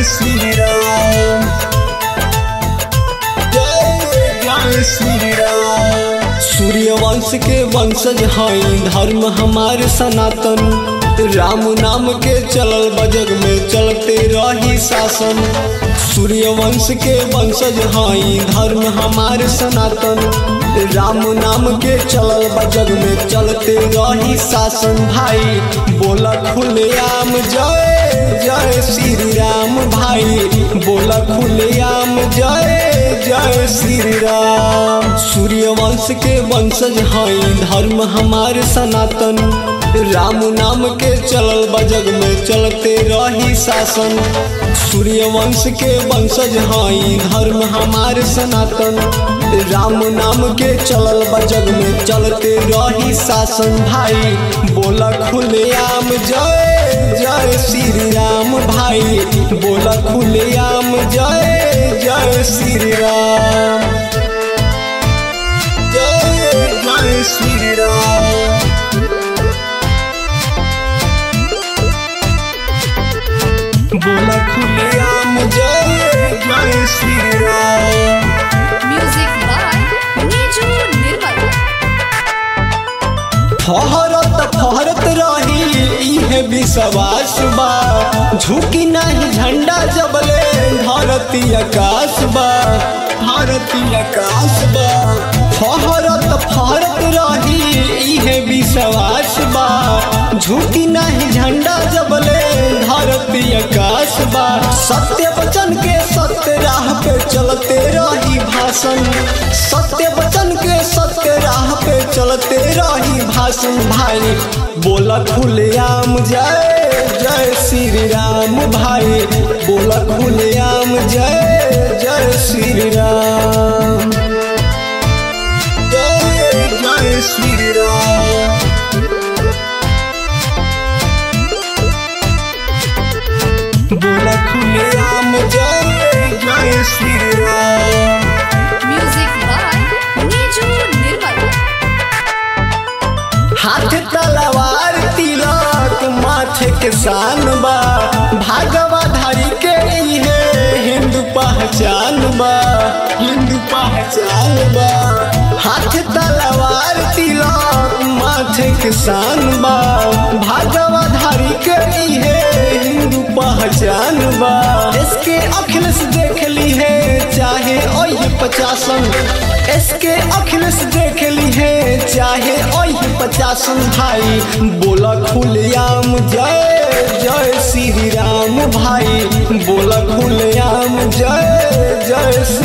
श्री राम जय जय श्री राम सूर्यवंश के वंशज हई धर्म हमार सनातन राम नाम के चलल बजग में चलते रही शासन सूर्यवंश के वंशज हई धर्म हमार सनातन राम नाम के चलल बजग में चलते रही शासन भाई बोला खुलेआम जय जय श्री राम भाई बोला खुलेआम जय जय श्री राम सूर्यवंश के वंशज हई धर्म हमार सनातन राम नाम के चलल बजग में चलते रही शासन सूर्यवंश के वंशज हई धर्म हमार सनातन राम नाम के चलल बजग में चलते रही शासन भाई बोला खुलेआम जय जय श्री राम भाई बोला खुलेआम जय जय श्री राम जय जय श्री राम बोला खुलेआम जय जय Shri Ram Music by Niju Nirmal. फहरत फहरत रही इहे विश्वास बा झुकी नहीं झंडा जबले धरती आकाश बा धरती आकाश बा फहरत फहरत रही इहे विश्वास बा झुकी नहीं झंडा जबले धरती आकाश बा सत्य वचन के सत्य राह पे चलते रही भाषण सत्य वचन के सत्य राह पे चलते रही भाषण भाई बोला खुलेआम जय जय श्री राम भाई बोला खुलेआम जय जय श्री राम जय जय श्री राम बोला खुलेआम जय जय Shri Ram Music by Niju Nirmal. हाथ तलवार तिलक माथे के शान बा भागवा धारी के इहे हिंदू पहचान बा हिंदू पहचान बा हाथ तलवार तिलक माथे के शान बा भागवा धारी के इहे हिंदू पहचान बा इसके अखिलेश देख ली है चाहे ओह पचासन इसके अखिलेश देख ली है चाहे ओह पचासन भाई बोला खुलेआम जय जय श्री राम भाई बोला खुलेआम जय जय